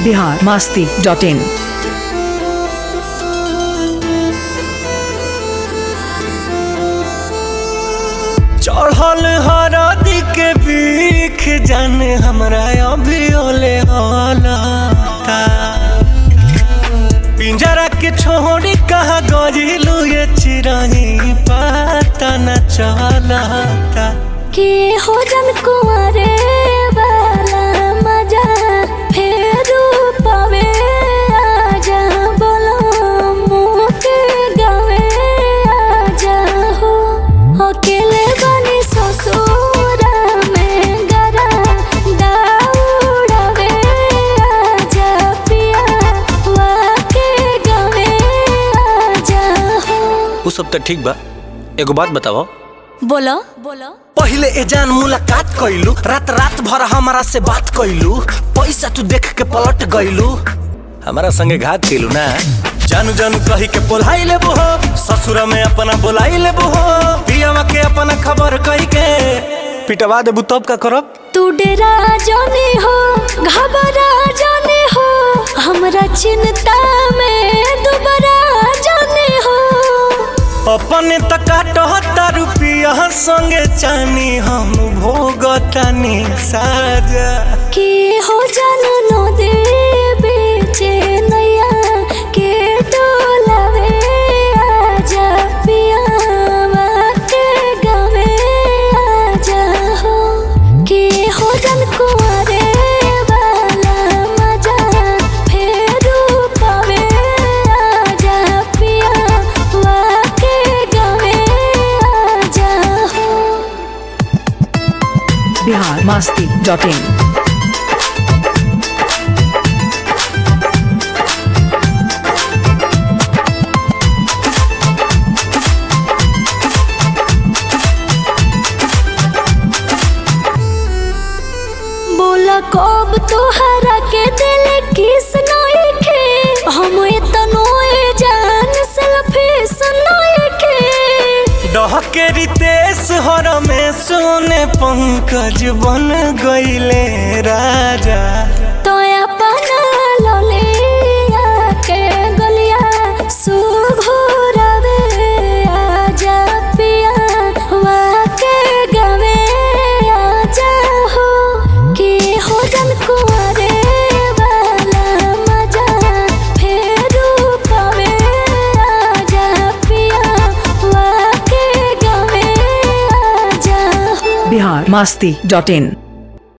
Bihar Masti dot in चढ़ल हरदी के बीख जाने हमरा अभी ओले हलता पिंजरा के छोड़ी कहा गजिलू ये चिरही पता न चलता के हो जन कुंवरे वाला मजा फेरू पावे आजा बोलो मुँह के गावे आजा हो अकेले बनी ससुर में गरा दौड़ावे आजा पिया वाके गावे आजा हो उ सब तो ठीक बा एगो बात बताओ बोलो बोलो पहिले ए जान मुलाकात कैलू रात रात भर हमारा से बात कैलू पैसा तू देख के पलट गइलू हमारा संगे घात कैलू ना जानू जानू कही के बोलाई ले हो ससुर में अपना बोलाई ले हो पियावा के अपना खबर कही के पिटवा देबू तब का करब तू डेरा जाने हो घबरा जाने हो हमरा चिंता में दुबरा जाने हो अपने तकाटहता रुपिया संगे चानी हम भोगतानी साजा के हो जान नो दे बेचे नैया के डोलावे आजा पियावा के गावे आजा हो के हो जन कुंवरे वाला मजा फेरू पावे आजा पियावा के गावे आजा हो बिहार मास्ती डॉट इन बोला कब तोहरा के दिल किस नई के हम इतनो जान सेल्फी सुनई के डहके रितेश हर में सोने पंकज बन गईले राजा तो अपना ललिया के गलिया सुघुरवे आजा पिया वाके गवे आजा हो के हो जन कुंवरे वाला मजा फेरू पावे आजा पिया वाके गवे आजा हो बिहार मास्ती डॉट इन